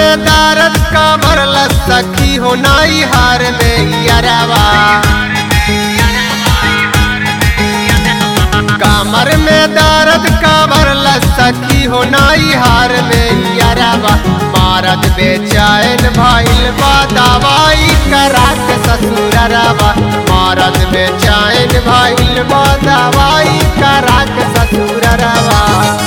में दर्द कमर सखी हो नाई हार में यरवा कमर में दर्द कमर सखी हो नाई हार में यरवा मारद बेचैन भइल बा दवाई करा के ससुरवा मारद बेचैन भइल बा दवाई करा के ससुरवा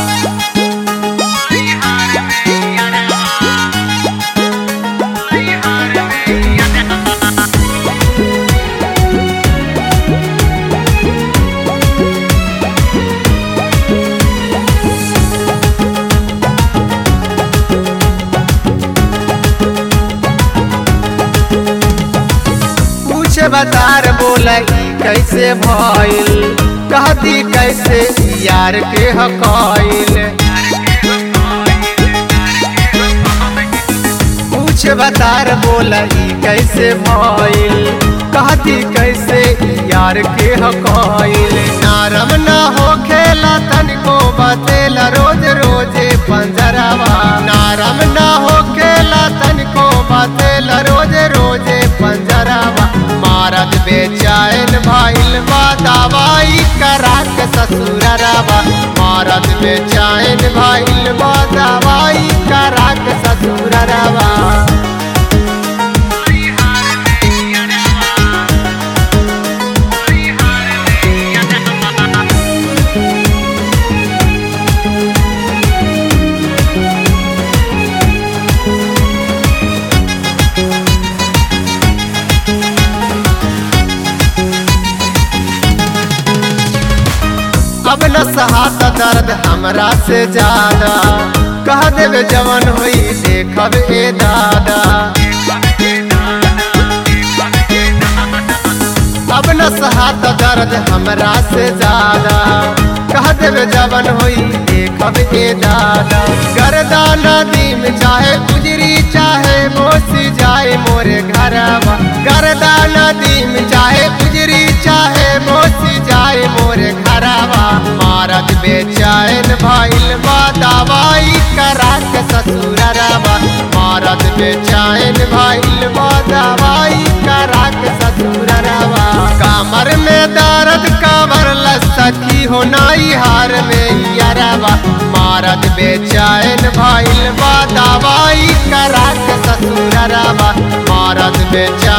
पूछे बतार बोला ई कैसे भइल कहती कैसे यार के हकैल पूछे बतार बोला ई कैसे भइल कहती कैसे यार के हकैल नारम ना हो खेला तनिको बतेला रोज रोजे पंजरवा नारम ना हो खेला तनिको बतेला रोज रोजे पंजरवा मारद बेचैन भइल बा दवाई करा के ससुरवा मारद बेचैन भइल बा दवाई करा के ससुरवा अब न सहाता दर्द हमरा से ज्यादा कह देवे जवन होई देखब ए दादा अब न सहाता दर्द हमरा से ज्यादा कह देवे जवन होई देखब ए दादा गर्दा नदी में चाहे गुजरी चाहे मोसी जाए मोरे घरवा गर्दा नदी में चाहे गुजरी चाहे मोसी जाए मोरे घरवा मारद बेचैन भइल बा दवाई करा के ससुरवा मारद बेचैन भइल बा दवाई करा के ससुरवा कमर में दर्द कमर सखी हो नाई हार में यरवा मारद बेचैन भइल बा दवाई करा के ससुरवा मारद बेचैन